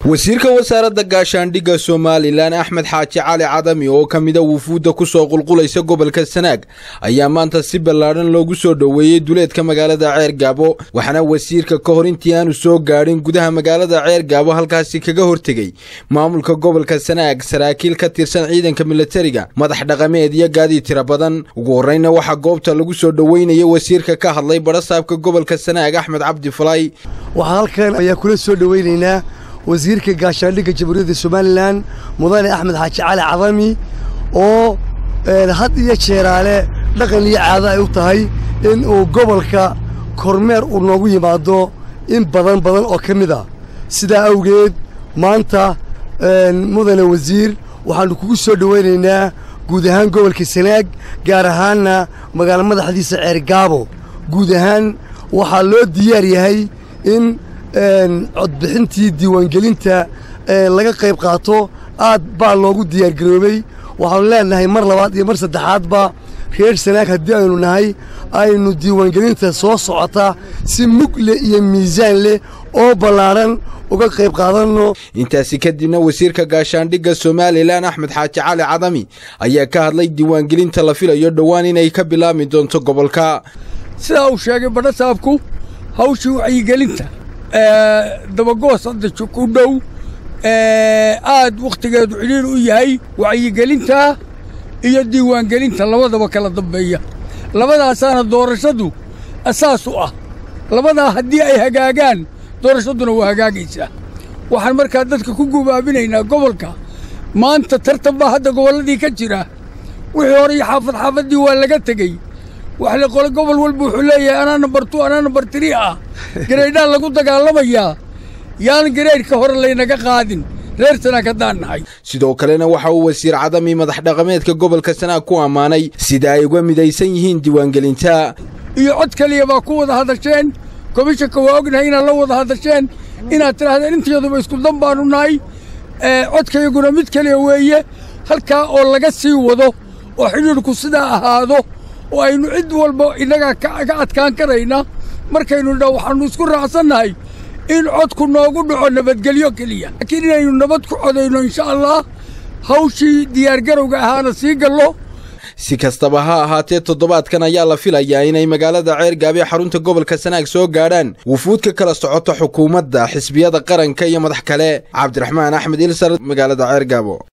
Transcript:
wasiirka wasaaradda gaashaandhigga somalilan axmed xaaji cali cadami oo ka mida wufuudda ku soo qulqulaysa gobolka sanaag ayaa maanta si ballaadhan loogu soo dhoweeyey duleedka magaalada ceer gaabo waxaana wasiirka ka hor intii aanu soo gaadhin gudaha magaalada ceer gaabo halkaasi kaga hortegey maamulka gobolka sanaag saraakiil ka tirsan ciidanka milatariga madax dhaqameed iyo gaadiid tira badan ugu horreyna waxaa goobta lagu soo dhoweynaya wasiirka ka hadlay badhasaabka gobolka sanaag axmed cabdi falay waxaa halkan ayaa kula soo dhoweynaynaa wasiirka gaashaandhigga jamhuuriyadda somalilan mudane axmed xaaji cali cadami oo had iyo jeeraale dhaqan iyo caado ay u tahay in uu gobolka kormeer uu noogu yimaado in badan badan oo ka mid a sidaa awgeed maanta mudane wasiir waxaannu kugu soo dhowaynaynaa guud ahaan gobolka sanaag gaar ahaanna magaalo madaxdiisa ceergaabo guud ahaan waxaa loo diyaar yahay in codbixintii diiwaangelinta laga qayb qaato aad baa loogu diyaargaroobey waxaanu leenahay mar labaad iyo mar saddexaadba reer sanaag haddii aynu nahay aynu diiwaangelinta soo socota si mug leh iyo miisaan leh oo ballaadhan uga qayb qaadanno intaasi kadibna wasiirka gaashaandhigga somalilan axmed xaaji cali cadami ayaa ka hadlay diiwaangelinta la filayo dhowaan inay ka bilaabmi doonto gobolka sidaa uu sheegay badhasaabku hawshii wacyigelinta dabagoos hadda ku dhow aad wakhtigeedu cidhiir u yahay wacyigelinta iyo diiwaangelinta labadaba kala dambeeya labadaasaana doorashadu asaas u ah labadaa haddii ay hagaagaan doorashaduna waa hagaagaysaa waxaan markaa dadka ku gubaabinaynaa gobolka maanta tartan baa hadda gobolladii ka jira wixii hore iyo xaafad xaafaddii waa laga tegey waxle qole gobol walba wuxuu leeyahay anaa nambar tu anaa nambar tirii ah gareydhaan lagu dagaalamayaa yaan gareydhka hore laynaga qaadin reer sanaag haddaan nahay sidoo kalena waxa uu wasiir cadami madax dhaqameedka gobolka sanaag ku ammaanay sida ay uga midaysan yihiin diiwaangelinta iyo cod keliya baa ku wada hadasheen komishanka waa ognahay inaad la wada hadasheen inaad tidhaahdeen intayaduba isku dan baanu nahay codkayguna mid keliya weeye halkaa oo laga sii wado oo xidhiidhku sidaa ahaado oo aynu cid walba innagaa ka adkaan karayna markaynu nidhaa waxaannu isku raacsannahay in codku noogu dhaco nabadgelyo keliya laakiin inaynu nabad ku codayno insha allah hawshii diyaargarowga ahaana sii gallo si kastaba ha ahaatee toddobaadkan ayaa la filayaa inay magaalada ceergaabo ee xarunta gobolka sanaag soo gaadhaan wufuud ka kala socoto xukuumadda xisbiyada qaranka iyo madax kale cabdiraxmaan axmed ilsar magaalada ceergaabo